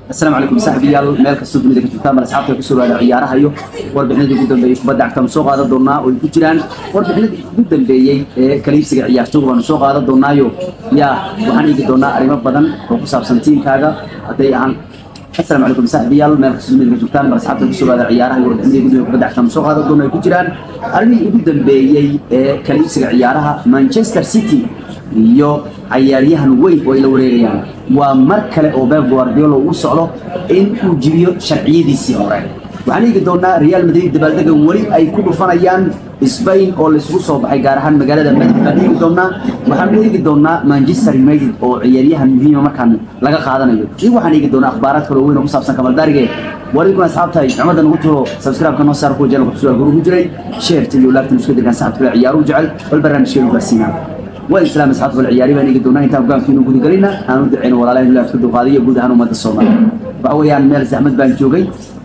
السلام عليكم saaxiibayaal meel kastoo dunida ka joogtaan bal asxaabta ku soo waada ciyaaraha iyo warbixinadii ugu dambeeyey kubadda cagta soo qaadan doonaa oo ay ku jiraan warbixinadii ugu dambeeyey ee kaliibsiga ciyaartooyga waanu soo qaadan doonaayo yaa waxaan eegi doonaa arrimo badan oo ku saabsan tiimkaaga hadday ahaan السلام عليكم saaxiibayaal meel kastoo dunida ka joogtaan bal asxaabta ku soo waada ciyaaraha iyo warbixinadii ugu dambeeyey kubadda cagta soo qaadan doonaa ay ku jiraan arrimihii ugu dambeeyey ee kaliibsiga ciyaaraha Manchester City iyo cayaaryahan weyn oo ay la wareegayaan waa mar kale oo Pep Guardiola uu socdo in uu jibiyo sharciyadiisii hore waxaan eegi doonaa Real Madrid dabaaldega weli ay ku dhufanayaan Spain oo la isugu soo baxay gaar ahaan magaalada Madrid baan eegi doonaa waxaan eegi doonaa Manchester United oo ciyaaryahan muhiim ah markaan laga qaadanayo iyo waxaan eegi doonaa akhbaaraad kale oo weyn oo ku saabsan Kamal Darige walikum asxaabtay cimada nagu turo subscribe kana saar ku jeel ku soo guru jiray share iyo laagtan isku dirkan saxabta ciyaaru jecel bal barnaamijkeenu gaarsiinaa والإسلام أصحاب العياري بان يقدرون أنت أبغى فينو قد قلنا أنا ودعين ولا لا إلا تكدو قاضية قد هانو مد الصومال فهويان ميل زحمد بان جوجي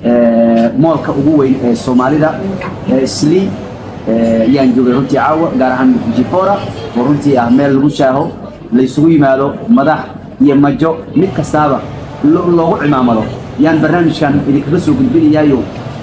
مولك أبوي الصومالي دا سلي yaan joogay runtii caawa gaar ahaan jifora oo runtii ah meel lagu shaaho la isugu yimaado madax iyo majo mid kastaaba loogu cimaamado yaan barnaamijkan idinkaga soo gudbinayaayo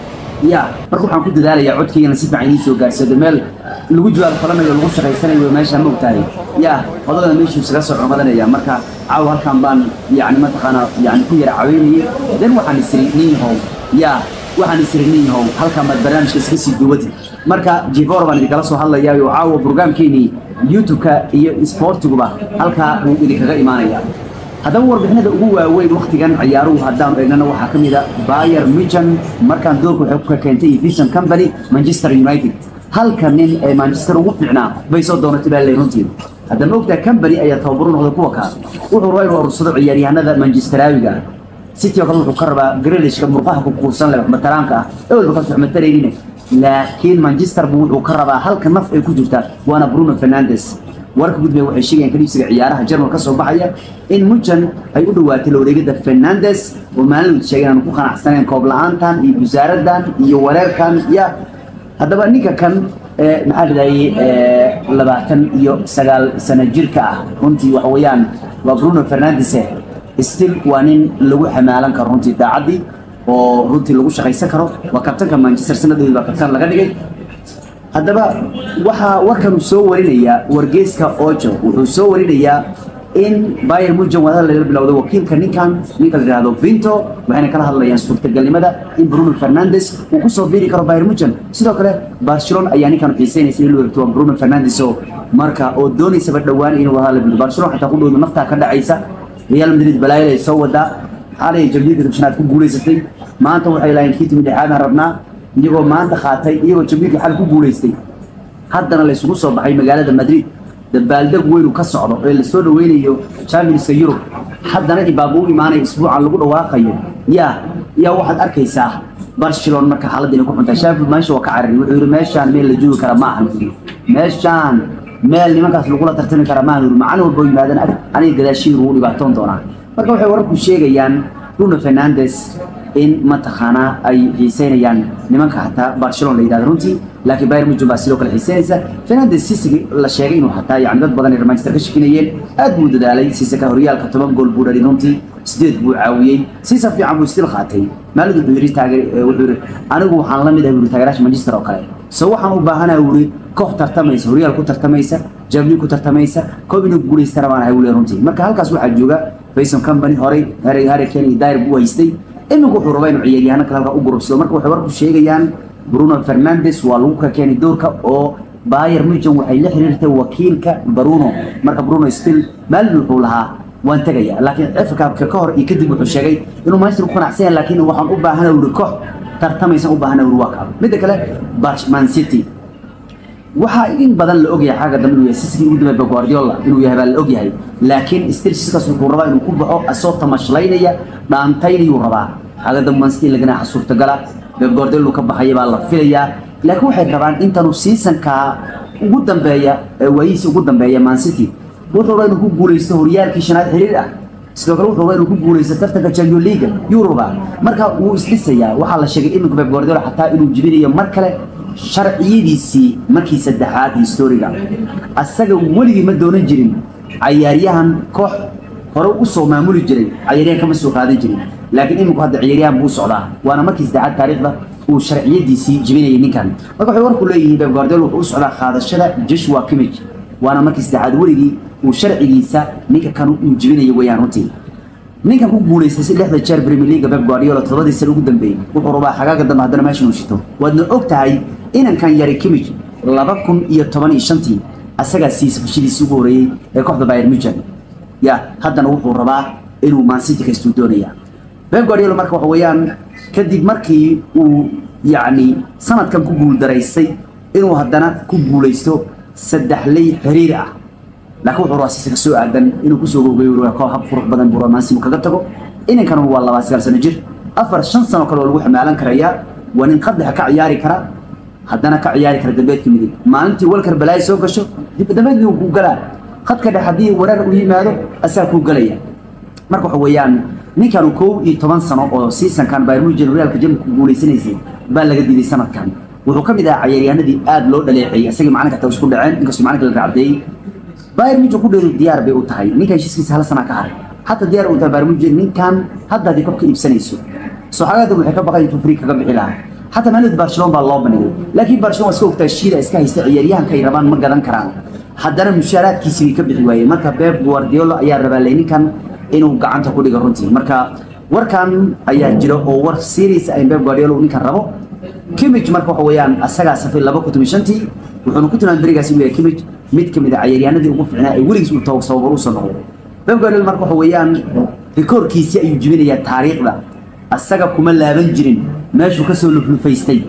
ya marka waxaan ku dadaalayaa codkaygana si fiican idiin soo gaarsado meel lagu jawaab falanayo lagu shaqaysanayo meeshaan ma ogtahay ya odagana meeshuu isaga soo cumadanaya marka caawa halkan baan yani mataqaana yani ku yara caweynayay dan waxaan isiri nin yahow ya waxaan isiri nin yahow halkan baad barnaamijka iska sii duwatid marka jivor baan idinkala soo hadlayaa oo caawa brograamkeenii youtube-ka iyo sportiguba halkaa uu idinkaga imaanaya haddaba warbixinada ugu waaweyn waktigan ciyaaruhu haddaanu eegnana waxaa ka mid a bayer michan markaan doorka waxay ku keentay vision company manchester united halka nin ee manchester ugu fiicnaa bay soo doonatay baa leeyahay runtii haddama ogtaa company ayaa tababaro noqday kuwa kaa wuxuu rabaa inuu urursado ciyaaryahanada manchesteraawiga city oo kale wuxuu ka rabaa grelishka murqaha ku kuursan leh matalaanka ah ewelba kaas wax mataraynin laakiin manchester buu wuxuu ka rabaa halka naf ay ku jirtaa waana bruno fernandes warka gudbay waxay sheegayaan kaliibsiga ciyaaraha jarmal ka soo baxaya in mujan ay u dhawaatay la wareegida fernandes oo maalin sheegay inaan ku qanacsanayn koob la-aantan iyo busaaradan iyo wareerkan ya haddaba ninka kan maxaa dhahayay labaatan iyo sagaal sano jirka ah runtii waxa weeyaan waa bruno fernandes still waa nin lagu xamaalan karo runtii daacaddii oo runtii lagu shaqaysan karo waa kabtanka manchester sanadoodi baa kabtan laga dhigay haddaba waxaa warkanu soo warinayaa wargeyska ojo wuxuu soo warinayaa in bayer mujan wadada laga bilowday wakiilka ninkan ninka la yidhaahdo binto waxayna kala hadlayaan suurtagalnimada in bruno fernandes uu kusoo biiri karo bayer mujan sidoo kale barcelona ayaa ninkan xiiseynaysa in loo egto waa bruno fernandes oo marka oo doonaysaba dhowaan inuu wadada la bilowdo barcelona xataa ku dhowdo naftaa ka dhacaysa real madrid balaayada ay soo wadaa xalay jamhuuriyadda tobshanaad ku guulaysatay maanta waxay lahayn kii timi dhexaadaan rabnaa iyagoo maanta qaatay iyagoo jamhuurka xal ku guulaystay haddana la isugu soo baxay magaalada madrid dabaaldeg weynu ka socdo ee lasoo dhaweynayo championska yurub haddana ibaaba u imaanaya isbuucan lagu dhawaaqayo yaa yaa waxaad arkaysaa barcelona marka xaaladda inay ku xuntahay sheffield meesha waa ka carari wuxuu yidhi meeshaan meel la joogi kara ma ahan meeshaan meel nimankaas lagula tartami kara maahan yidhi macalin walba oo yimaadana aniga gadaashiin ugu dhibaatoon doonaa marka waxay wararku sheegayaan bruno fernandes in mataqaanaa ay xiiseynayaan nimanka xataa barcelona la yidhahdo runtii laakiin bayern munchen baa sidoo kale xiiseynaysa fernandes sisigi la sheegay inuu xataa yani dad badan ay manchester ka shakinayeen aad buu dadaalay sisaka horyaalka toban gool buu dhalin runtii sideed buu caawiyey sisa fiican buu istil qaatay maalid wuxuu yidhi taageer wuxuu yidhi anigu waxaan la mid ah yidhi taageeraasha manchester oo kale so waxaan u baahanaha yidhi koox tartamaysa horyaal ku tartamaysa jabli ku tartamaysa koob inuu guulaystana baan ahay wuli runtii marka halkaas waxaa jooga Faison Company horey Harry Harry Kane iyo Dyer buu haystay iminku wuxuu rabaa inuu ciyaaryahano kale halka u gurubsado marka waxay warku sheegayaan Bruno Fernandes waa lagu ka keenay doorka oo Bayern Munchen waxay la xiriirtay wakiilka Bruno marka Bruno still maalin wuxuu lahaa waan tagaya laakiin FA Cup ka hor iyo kadib wuxuu sheegay inuu Manchester ku qanacsan yahay laakiin waxaan u baahanahay uu koox tartamaysan u baahanahay uu waa midda kale Man City waxaa in badan la ogyahay xagga dambe inuu yahay siskii ugu dambeeyay Guardiola inuu yahay baa la ogyahay laakiin still siskaas wuxuu rabaa inuu ku baxo asoo tamashlaynaya dhaantaynayuu rabaa xagga dambe Man City lagana suurtagala Pep Guardiola ka baxaya baa la filayaa laakiin waxay rabaan intanu seasonka ugu dambeeya waayiisa ugu dambeeya Man City wuxuu rabaa inuu ku guuleysto horyaalkii shanaad xiriir ah sidoo kale wuxuu rabaa inuu ku guuleysto tartanka Champions League Europa marka wuu isdhisayaa waxaa la sheegay iminka Pep Guardiola xataa inuu jibinayo mar kale sharciyadiisii markii saddexaad historiga asaga weligii ma doonan jirin cayaaryahan koox hore u soo maamuli jiray ciyaaryahan kama soo qaadan jirin laakiin iminku hadda ciyaaryahan buu socdaa waana markii saddexaad taariikhda uu sharciyadiisii jibinayay ninkan marka waxay warku leeyihiin Pep Guardiola wuxuu u socdaa qaadashada Joshua Kimmich waana markii saddexaad weligii uu sharcigiisa ninka kan uu jibinayay weeyaan runtii ninkan ku guuleystay si lixda jeer Premier League Pep Guardiola todobadii sano ugu dambeeyay wuxuu rabaa xagaaga dambe haddana meesha uu shito waadna og tahay inankan yari Kimmich laba kun iyo toban iyo shantii asagaa siisa fashiliisii ugu horeeyey ee kooxda Bayern Munich ya haddana wuxuu rabaa inuu Man City ka istuu doonaya Pep Guardiola marka waxa weeyaan kadib markii uu yacni sanadkan ku guuldaraystay inuu haddana ku guulaysto saddex ley xiriir ah laakiin wuxuu rabaa si soo aadan inuu kusoo gogay koox hab qurux badan buu rabaa inuu kaga tago inankan waa laba sagaal sano jir afar shan sano kale oo lagu xamaalan karayaa waa nin qaddexa ka ciyaari kara haddana ka ciyaari kara dambeedka midig maalintii walkar balaayo soo gasho dib dambeed buu ku galaa khadka dhex haddii wareer u yimaado asaa kuu galaya marka waxa weeyaan ninkan kow iyo toban sano oo seasonkan Bayern Munich Realka Jamhuriyadda ku guuleysanaysay baa laga diiday sanadkan wuxuu ka mid ahaa ciyaaryahanadii aad loo dhaleeceeyay asagii macalinka taa isku dhaceen inkastoo macalinka la raacdeeyay Bayern Munich ku dheeru diyaar bay u tahay ninkan heshiiskiisa hal sana ka haray hatta diyaar u tahay Bayern Munich ninkan hadda hadii kobka iibsanayso soo xagaada waxay ka baqay intuu free kaga bixi lahaa حتى مالد برشلونه baa loo banigay laakiin barcelona iska ogtaa shiida iska haysta ciyaaryahanka ay rabaan ma gadan karaan haddana mushaaraadkiisi way ka bixi waayeen marka Pep Guardiola ayaa rabaa ninkan inuu gacanta ku dhigo runtii marka warkan ayaa jira oo war series ay Pep Guardiola ninkan rabo Kimmich marka waxa weeyaan asaga safay 2015 wuxuuna ku tilmaamay barigaasi uu yahay Kimmich mid kamid ah ciyaaryahanadii ugu fiicnaa ee weligiis uu tawo sabab u soo noqday Pep Guardiola marka waxa weeyaan rikoorkiisi ayuu jibinayaa taariikhda asaga kuma laaban jirin meeshuu ka soo luflufaystay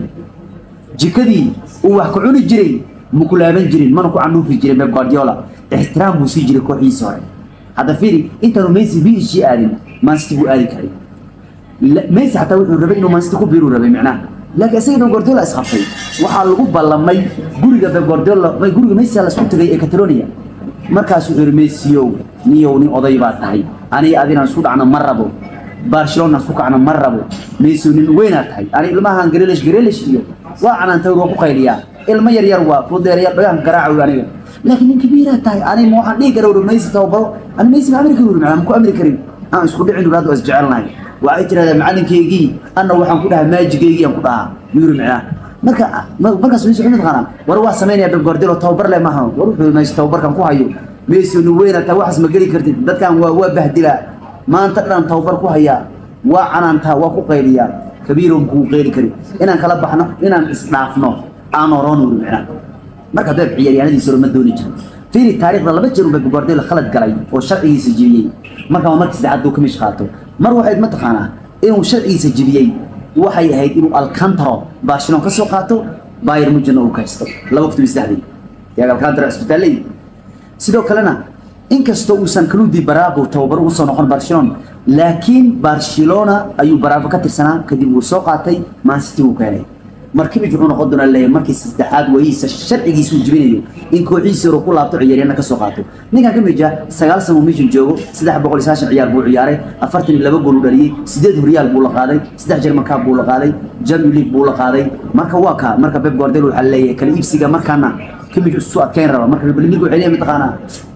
jikadii uu wax ku cuni jiray ma ku laaban jirin mana ku canuufi jirin Pep Guardiola ixtiraam buu sii jiray kooxiisa hore hadda fiiri intaanu Messi biishi aadin Man City buu aadi karay Messi xataa wuxuu rabay inuu Man City ku biiru rabay macnaha laakiin isaga Pep Guardiola isqabtay waxaa lagu ballamay guriga Pep Guardiola may guriga Messi la isku tagay ee Catalonia markaas wuxuu yiri Messi yow niyow nin oday baa tahay aniga adina isku dhacna ma rabo barcelona isku kacna ma rabo Messi nin weynaa tahay ani ilmahan Grealish Grealish iyo waa canaantay waa ku qayliyaa ilma yar yar waa fudeer yar dhagan garaaco aniga laakiin nin kabiira tahay ani ma waxaan dhigi karaa Messi tababaro ani Messi ma amri karin ma ku amri karin aan isku dhicin raad is jecelnahay waxay tiraahdaa macalinkeygii anna waxaan ku dhahaa maajigeygii aan ku dhahaa yuri macnaa marka markaas Messi wuxuu taqaanaa war waa sameynaya Pep Guardiola tababar leh maaha war wuxuu Messi tababarkan ku hayo Messi nin weynaa tahay waxas ma geli kartid dadkan waa waa bahdilaa maanta dhan tababar ku haya waa canaantaa waa ku qayliyaa kabiiroon kuu qeyli kari inaan kala baxno inaan isdhaafno aan oroon wuri macnaa marka beeb ciyaaryahanadiisa ma dooni jirin fiiri taariikhda laba jeer uu Pep Guardiola khalad galay oo sharcigiisa jibiyey marka markii saddexaad uu kamish qaato mar waxay ma taqaanaa inuu sharcigiisa jibiyey waxay ahayd inuu Alcantara Barcelona ka soo qaato Bayern Munich uu ka haysto 2003 yaa Alcantara isbitaalay sidoo kalena inkastoo uusan kaludi Bravo tababar ugu soo noqon Barcelona laakiin Barcelona ayuu Bravo ka tirsanaa kadib uu soo qaatay Man City uu keenay markii wuxuu noqon doonaa leeyahay markii saddexaad wayisa sharcigiisu jibinayo in kooxiisa uu ku laabto ciyaaryahanna ka soo qaato ninkan ka mid ah sagaal sano mission joogo 390 ciyaar buu ciyaaray 42 gool u dhaliyay 8 horyaal buu la qaaday 3 German Cup buu la qaaday Champions League buu la qaaday marka waa ka marka Pep Guardiola waxa leeyahay kala iibsiga markaana kimij u soo adkeyn raba marka Premier League waxay leeyahay mataqaanaa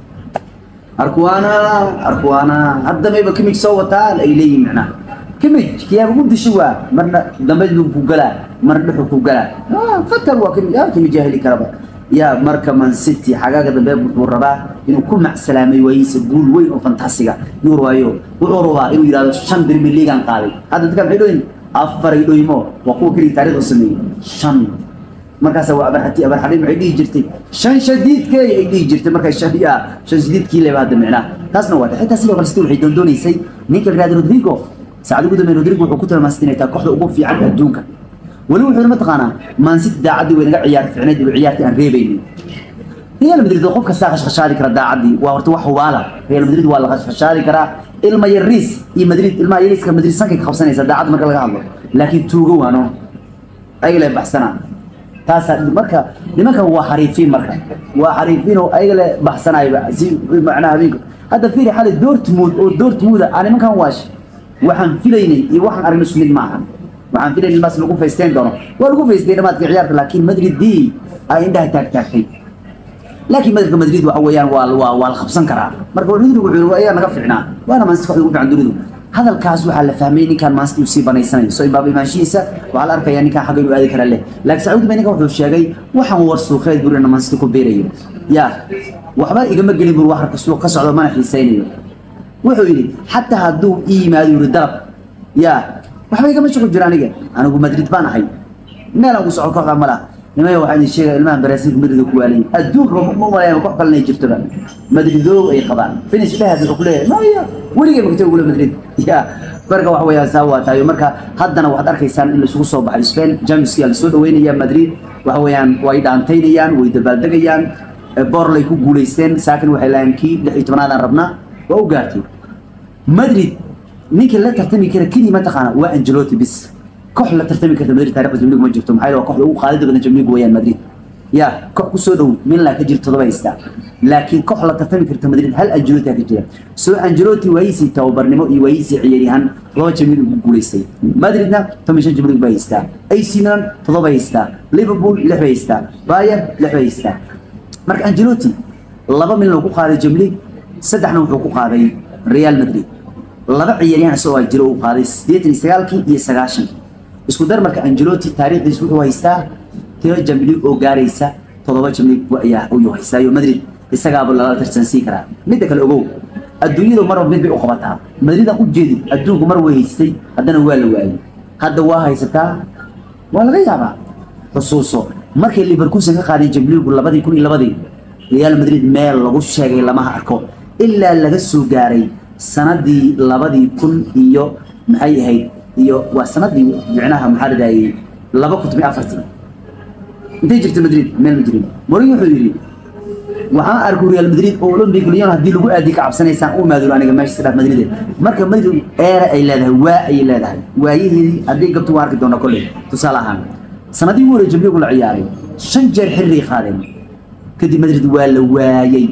arkuana arkuana hadda mayba kimij soo wataan ay leeyihiin macnaha kimij kiyaa ugu dishi waa marna dambe uu ku galaa marna dhuxu ku galaa ah fatar waa kimij ah kimij jahili karaba ya marka Man City xagaaga dambe wuxuu rabaa inuu ku macsalaamay waayisa guul weyn oo fantasiga inuu waayo wuxuu rabaa inuu yiraahdo shan Premier League aan qaaday hadda dadkan waxay dhooyin afar ay dhooyimo waa kuwa kaliya taariikhda sameeyay shan markaas waa abarxati abarxadi maxay dhihi jirtay shan shadiidkay ay dhihi jirtay markay shadiya shan shadiidkii leeba hadda micnaa taasna waa xitaa sidoo kale sidoo waxay doondoonaysay ninka la yiraahdo Rodrigo saacad ugu dambeeyay Rodrigo wuxuu ku tilmaamay inay tahay kooxda ugu fiican adduunka wali wuxuu ma taqaanaa Man City daacadii way naga ciyaar fiicneed iyo ciyaartii aan reebaynin Real Madrid qof kasta qashqashaadi kara daacadii waa horta wax hubaala Real Madrid waa la qashqashaadi karaa ilma yaris iyo Madrid ilma yariska Madrid sankay ka qabsanaysa daacad marka laga hadlo laakiin tuugo waano ay la baxsana taas marka nimanka waa xariifiin marka waa xariifiin oo ayaga la baxsanayba si macnaha habeenka hadda fiiri xali Dortmund oo Dortmund aan nimankan waash waxaan filaynay iyo waxaan aragnay isku mid maaha waxaan filaynay bas lagu feesteen doono waa lagu feesteen dhamaadkii ciyaarta laakiin Madrid di ay indhaha taag taagtay laakiin madridka madrid waxa weeyaan waa waa waa la qabsan karaa marka rodrigo wuxuu yiri waa iyaga naga fiicnaa waana manchester kooxda ugu fiican dunidu hadalkaas waxaa la fahmay ninkan maanta uu sii banaysanayo soo imbaaba imaanshihiisa waxaa la arkayaa ninkan xagga inuu aadi kara leh laakiin sacuudi bay ninkan wuxuu sheegay waxaan war suuqeed buri inaan maanta ku beerayo yaa waxba igama gelin bur wax suuq ka socdo mana xiisaynayo wuxuu yidhi xataa hadduu ii yimaado yiri dalab yaa waxba igama shuqul jira aniga anigu madrid baan ahay meel aan ku socdo kooxda ma laha nimaya waxaa idin sheegaya ilmahan baraasiilka madrid ku waalay adduunka ma malayan koox kalena ay jirtoba madridoog ay qabaan finish dhehas wuxuu ku leeyahay maya weligay magtay ugula madrid ya marka waxa weeyaan saa waa tahay marka haddana waxaad arkaysaan in laisugu soo baxay spain jamieska la soo dhaweynaya madrid waxa weeyaan way dhaantaynayaan way dabaaldegayaan borlay ku guulaysteen saakin waxay lahayn kii lix iyo tobanaadaan rabnaa waa u gaartay madrid ninkii la tartami kara keliya mataqaana waa angelotti bis koox la tartami karta madrid taariikhda jamligu ma jirto maxaa yeele waa kooxda ugu qaadida badan jamligu weeyaan madrid ya koox ku soo dhow milan ka jirta todoba haystaa laakiin koox la tartami karta madrid hal angelotti ka jira soo angelotti waayiisii tababarnimo iyo waayiisii ciyaaryahan todoba jamlig ugu guulaystay madridna toban shan jamlig bay haystaa ac milan todoba haystaa liverpool lix bay haystaa bayer lix bay haystaa marka angelotti laba milan uu ku qaaday jamlig saddexna wuxuu ku qaaday real madrid laba ciyaaryahan isagoo jiro uu qaaday sideetan iyo sagaalkii iyo sagaashankii isku dar marka angelotti taariikhdiis wuxuu haystaa tiro jamlig oo gaaraysa toddoba jamlig ayaa ayuu haystaayo madrid isagaaba lala tarsansiin karaa midda kale ogow adduunyadu marba mid bay u qabataa madridan u jeedid adduunku mar way haystay haddana waa la waayay hadda waa haysataa waa laga yaabaa xusuuso markay liverkusen ka qaadeen jamligu labadii kun iyo labadii real madrid meel lagu sheegay lamaha arko ilaa laga soo gaaray sanadii labadii kun iyo maxay ahayd iyo waa sanadii micnaha maxaa ladahayay laba kun toban afartii intay jirta madrid meel ma jirin morin wuxuu yidhi waxaan arkay real madrid oo olympic lyon haddii lagu aadi ka cabsanaysaan u maadulo aniga meesha saddex madrid marka madrid eera ay leedahay waa ayay leedahay waayaheedii haddii gabto waa arki doona kolley tusaale ahaan sanadii ugu horey jamligu la ciyaaray shan jeer xirray qaadeen kadib madrid waa la waayey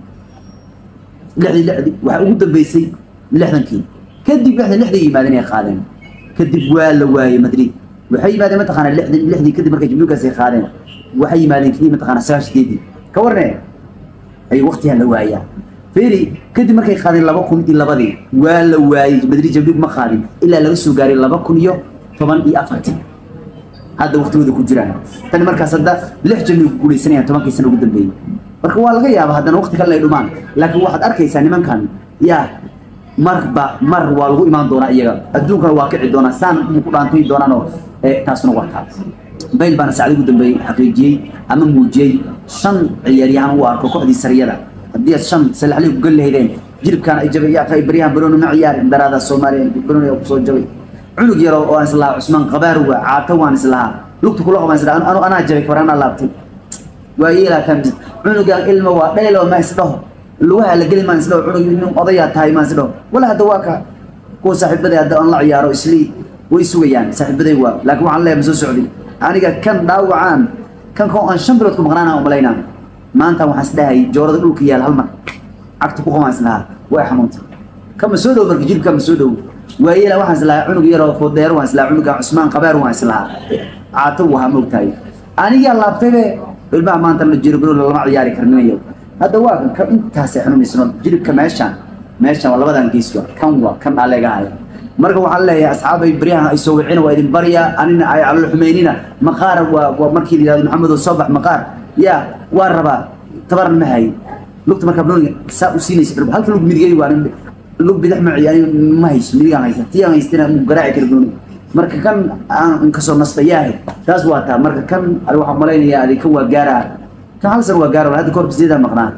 lixdii lixdii waxaa ugu dambeysay lixdankii kadib lixdan lixdii yimaadeen ay qaadeen kadib waa la waayey madrid waxay yimaadeen mataqaana lixdan lixdii kadib markay jamligaas ay qaadeen waxay yimaadeen kadib mataqaana sagaal sideedii ka warne ay waqtigan la waayaa feri kadib markay qaadeen laba kun iyo labadii waa la waayey madrid jamlig ma qaadin ilaa laga soo gaaray laba kun iyo toban iyo afartii hadda waqtigooda ku jiraan tani markaas hadda lix jamlig ku guuleysanayaan tobankii sana ugu dambeeyey marka waa laga yaaba haddana waqti kale ay dhumaan laakiin waxaad arkaysaa nimankan yaa marba mar waa lagu imaan doonaa iyaga adduunkana waa kici doonaa saan ku dhaantay doonaanoo taasuna waa taa bayl baana saacdi ugu dambeeyey xaqiijiyey ama muujiyey shan ciyaaryahan u arko kooxdii sariyada haddii aad shan salaxley ku gali lahaydeen jiribkaan ay jabay yaa kay baryahan barooni ma ciyaarin daraada soomaaliya barooni oo kusoo jabay cunug yaro oo aan islahaa cusmaan qabaar waa caato waan islahaa lugta kula qabaan islahaa anu anaa jabay kabarana laabtay waa yeelaa kan cunugan ilma waa dhaylo ma isdhaho lugaha la geli maan isdhaho cunug nin odayaa tahay maan isdhaho wala hadda waa ka kuwa saaxiibaday hadda aan la ciyaaro islii way sugayaan saaxiibaday waa laakiin waxaan leeyahay ma soo socdin aniga kan dhaawacaan kan koo aan shan bilood ku maqnaana umalaynaa maanta waxaan isdhahay joorada dhulka yaal hal mar cagta ku qabaan islahaa way xanuuntay kama soo dhow marka jilbka ma soo dhow waayeela waxaan islahaa cunug yaroo foodeero waan islahaa cunuga cusmaan qabeer waan islahaa caato wahaa moogtahay anigaa laabtaybe ilmaha maanta la jiro bilo lama ciyaari karninayo hadda waa kan ka intaasay xanuunaysano jilibka meeshaan meeshaan waa labadan gees waa kan waa kan aleegahay marka waxaan leeyahay asxaabay baryahan ay soo wicina waa idin barya anina ay calol xumeynina maqaar waa waa markii la yidhahdo maxamed oo soo bax maqaar yaa waa rabaa tabarna ma hay lugta markaa broniga saa u siinaysa dhirba halka lug midigay waa lug bidix ma ciyaani ma hayso midigaan haysa tiyaan haystina mu garaaci kara broniga marka kan aan kasoo nasta yaahay taas waa taa marka kan ani waxaan malaynayaa adi kan waa gaaraa kan hal san waa gaara hadda kahor sideedaa maqnaa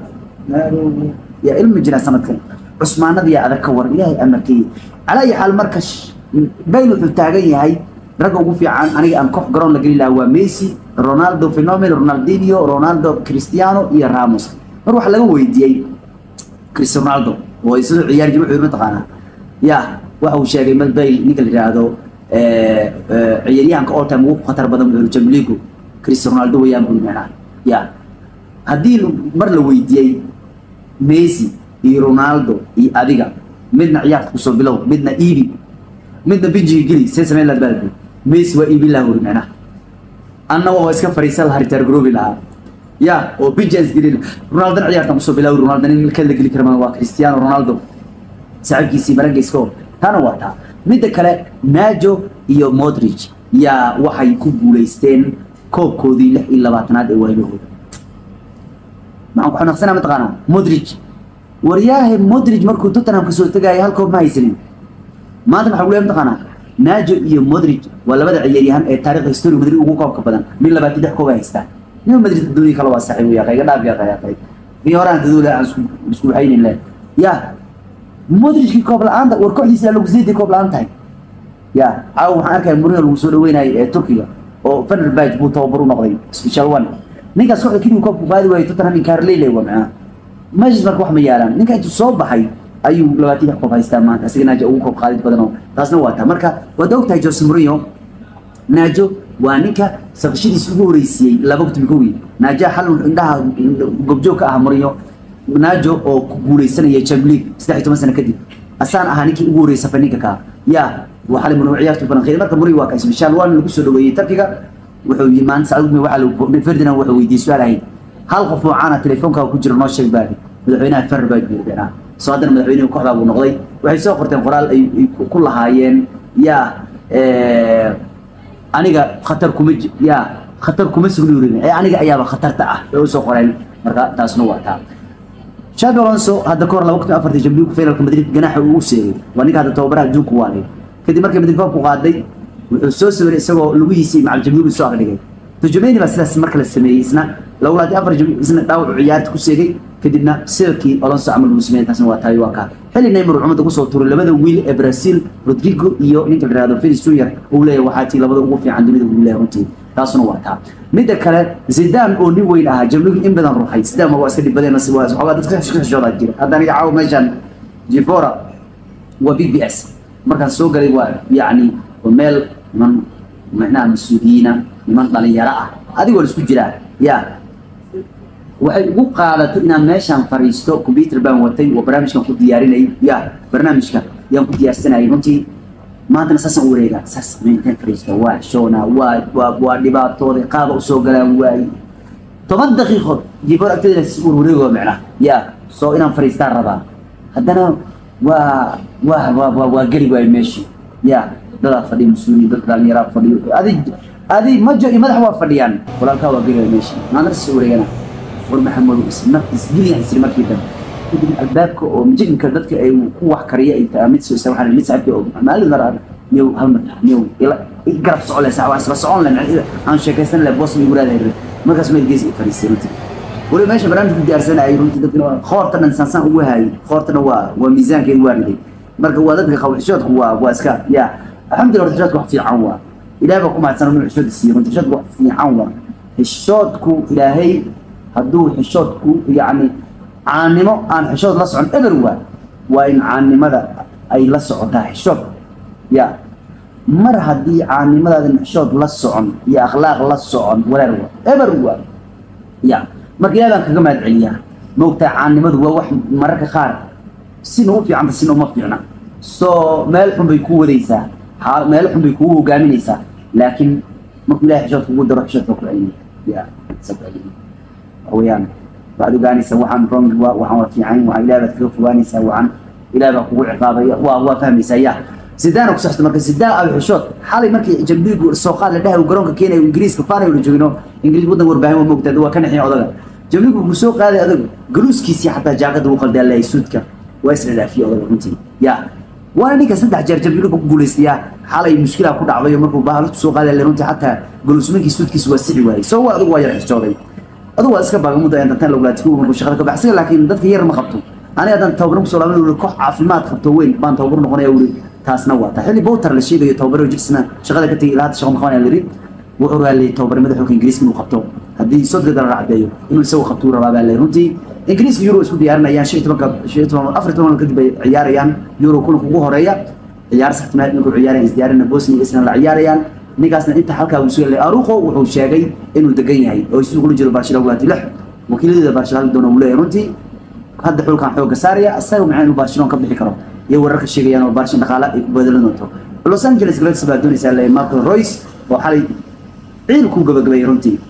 yaa ilma jiraa sanadkan cusmaanada yaa adag ka war ilaahay amarkeeye calaa ayi xaal marka bayl wuxuu taagan yahay ragga ugu fiican aniga aan koox garoon la geli lahaa waa messi ronaldo phenomeno ronaldinho ronaldo cristiano iyo ramos mar waxaa laga weydiiyey cristiano ronaldo oo isagoo ciyaar jima wuxuu mataqaanaa ya waxa uu sheegay mad bayl ninka la yidhaahdo ciyaaryahanka all time ugu khatar badan wuxuu jamligu cristiano ronaldo weeyaan buu micnaa ya haddii mar la weydiiyey messi iyo ronaldo iyo adiga midna ciyaarta kusoo bilow midna iibi midna binjiga geli see sameyn laad baalbi messi waa iibin lahaa wuri micnaha anna waa iska fariisan lahaa ritaar garoobi lahaa ya oo bijans gelin ronaldana ciyaartan kusoo bilaawi ronaldo nin ka la geli kara waa cristiano ronaldo saaxiibkiisii marageysko tana waa taa midda kale najo iyo modric yaa waxay ku guulaysteen koobkoodii lix iyo labaatanaad ee waayahooda maxaan ku xanaaqsanaa mataqaanaa modric waryaahe modric markuu tottenham kasoo tegaya hal koob ma haysanin maanta maxaa leeyahay mataqaanaa najo iyo modric waa labada ciyaaryahan ee taariikhda historiga madrid ugu koobka badan min labaatan lix koob ay haystaan nima madrid adduunya kale waa saaxiib yaa qayga dhaaf yaa qayga qayg fi horaan dadoole aan isku isku haynin le ya modrickii koob la-aanta war kooxdiisa lagu siidii koob la-aan tahay ya caawa waxaan arkaya mourinho lagu soo dhaweynayay ee turkiga oo fenerbahce buu tababar u noqday special one ninkaas kooxda keliya koobku qaadi waayay tottenham inkaarleyla waa macnaha meeshas marka wax ma yaalaan ninka intuu soo baxay ayuu labaatan lix koob haystaa maanta isaga naajo ugu koob qaadid badan oo taasna waa taa marka waad og tahay jose mourinho naajo waa ninka safashadiisa ugu horeysiiyey laba kutumi kowii naajo xal indhaha gobjoog ka ah mourinho naajo oo ku guuleysanaya champions league saddex iyo toban sano kadib asaan ahaa ninkii ugu horreeyay safay ninka kaa yaa waxaa mourinho ciyaartu falanqeeyay marka mourinho waa ka special one lagu soo dhaweeyey tarkiga wuxuu yii maanta sacuud waxaa lagu ferdinand wuxuu weydiiyey su-aal ahayd hal qof oo caana telefoonkaa ku jira noo sheeg baa madaxweynaha fenerbahce buu yidhi soo haddana madaxweynuhu kooxdaa buu noqday waxay soo qorteen qoraal ay ku lahaayeen yaa aniga khatar kuma yaa khatar kuma sugni urin ee aniga ayaaba khatarta ah ay usoo qoreen marka taasna waa taa Xabi Alonso hadda kahor laba kun afartii Champions League finalka Madrid ganaxa uu seegay waa ninka hadda tababaraha adduunka waalay kadib markii Madrid koobku qaaday wuxuu soo sawiray isagoo lugihiisii macal Champions League soo akhriyay turjumeeni baa sidaas marka la sameeyey isna lawlaadii afar isna dhaawac ciyaarta ku seegay kadibna sirkii Alonso camal uu sameeyay taasna waa taay waa ka xilli Neymar uu umada ku soo tuuray labada wiil ee Brazil Rodrigo iyo ninka la yiraahdo Vinicius Junior uu leeyahay waxaa tii labada ugu fiican dunida uu leeyahay runtii taasna waa taa midda kale Zidane oo nin weyn ahaa Champions in badan ruuxay Zidane waa iska dhibadeen si waa xogaa dadka xishooda jira haddana iga caaw meeshan Jifora waa BBS markaan soo galay waa yacni meel man macnaha mas-uuliyiina niman dhalinyaro ah adigoo isku jiraa ya waxay ugu qaadatay inaan meeshaan fariisto computer baan watay oo barnaamijkan ku diyaarinay ya barnaamijka yaan ku diyaarsanayay runtii maantana saasaan u wareegaa saas intaan fariisto waa shoona waa waa waa dhibaatooday qaaba usoo galaan waaye toban daqiiqood jiboor agteeda ur wareego macnaha ya soo inaan fariistaan rabaa haddana waa waa waa waa waa geli waayo meeshii ya dadaa fadhiya mas-uuliyiin dad dhalinyaraa fadhiyo adi adi majo iyo madax waa fadhiyaan walaalkaa waa geli waayo meeshii maantana saas wareegana war maxamedu isnaf isgiliyan isri markii dambe kadib albaabka oo mijinka dadka ay ku wax kariya ay tahay mid soo waxaan mid saaxiibka oo maalin mar niyow hal mar niyow ila garab socon leh waa isla socon leh aan sheekaysan leh boos igu raadahay markaas meel gees i fariistay runtii wali meesha barnaamijku diyaarsanayay runtii dadkina khoorta dhan sansaan ugu hayay khoortana waa waa miisaankeedu waa riday marka waa dadka qawl xishoodku waa waa iska ya alxamdulillah horta xishoodku wax fiican waa ilaahay baa ku mahadsan inuu xishood siiyo runtii xishoodku wax fiican waa xishoodku ilaahay hadduu xishoodku yacni caannimo aan xishood la socon eber waa waa in caannimada ay la socotaa xishood ya mar haddii caannimadaadin xishood la socon iyo akhlaaq la socon wareer waa eber waa ya marka ilaah baan kaga mahad celiyaa moogtaa caannimadu waa wax mararka qaar sina u fiicanta sina uma fiicna soo meel xun bay kuu wadaysaa xaal meel xun bay kugu hogaaminaysaa laakiin markuu ilahay xishood kugu daro xishoodka ku celiya ya sa ku celiya ويان بعد قانيسا وحن رونج وحن وفيعين وحن إلى بتكوف وانيسا وحن إلى بقوع عقابة وهو فهم سياح زيدان وكسحت مركز زيدان أبو حشوت حالي مركي جنبي السوقات لده وقرون كينا وإنجليز كفاري ولجوينو إنجليز بدنا وربعين ومقتد وكان حين عضلة جنبي السوق هذا هذا جلوس كيسي حتى جاكد وقل ده الله يسودك ويسر له فيه عضلة كنتي يا وانا نيكا سدح جر جنبي لكم جلوسيا حالي مشكلة كود عضلة مركو بحالة السوق هذا اللي رنتي حتى جلوس منك يسودك سوى السعي واي سوى هذا واير حشوتي aduu waa iska baagamuda intaan loglaati ku markuu shaqada ka baxsiga laakiin dadka yar ma qabto aniga haddaan tababar kusoo laaban uri koox caafimaad qabto weyn baan tababar noqonaya uri taasna waa taa xilli bowtar la sheegayo tababaro jirsna shaqada ka tegay ilaa hadda shaqo ma qabanaya liri wuxuu raaliyay tababarnimada xulka ingiriiska inuu qabto haddii sodgada la caddeeyo inuu isagu qabto uu rabaa baa lay runtii ingiriiska euro isku diyaarinayaan shan iyo tobanka shan iyo toban afar iyo toban kadib ay ciyaarayaan euro kulanka ugu horeeya ciyaar saxtimaad markuu ciyaarayaan isdiyaarina bosnia iyo isna la ciyaarayaan ninkaasna inta halkaa uu soo yeelay aruqo wuxuu sheegay inuu degan yahay oo isugu kula jiro barcelona waati lix wakiiladeeda barcelona doona uu leeyahay runtii hadda xulkan xooga saaraya asaga maxay inuu barcelona ka bixi karo iyo wararka sheegayaan oo barcelona dhaqaale ay ku bedelan doonto los angeles galaxy baa doonaysaa leeyahay marco royce oo xalay ciil ku gabagabeeyay runtii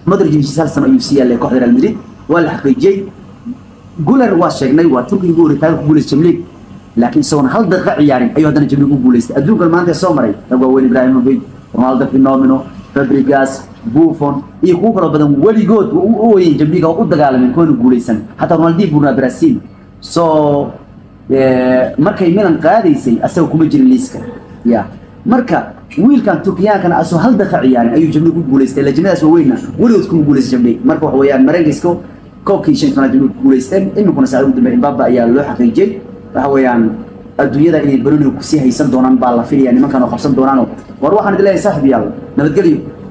modric heshiis hal sano ayuu sii yaalay kooxda real madrid waa la xaqiijiyey guler waa sheegnay waa turkiga ugu horey taariikh ku guuleystay jamliig laakiin isagoon hal daqiiqa ciyaarin ayuu haddana jamliig u guuleystay adduunkan maanta soo maray rag waaweyn ibrahimovic ronaldo phenomeno fabrigas buffon iyo kuwo kaloo badan weligood u ooyeen jamliiga oo u dagaalameen kuwana guuleysan xataa ronaldinho burnaa brazil so markay milan qaadaysay asaga kuma jirin liiska ya marka wiilkan turkiyaankana asoo hal daqiiqa ciyaarin ayuu jamliig ku guuleystay lajnadaas waaweyna weligood kuma guuleystay jamliig marka waxa weeyaan mareykanska koobkii shan tobnaad jamliig ku guuleysteen iminkuna saacad ugu dambeey imbaaba ayaa loo xaqiijiyey waxa weeyaan adduunyada inay baroniga kusii haysan doonaan baa la filaya nimankan oo qabsan doonaanoo war waxaan idin leeyahay saaxib yaal nabadgelyo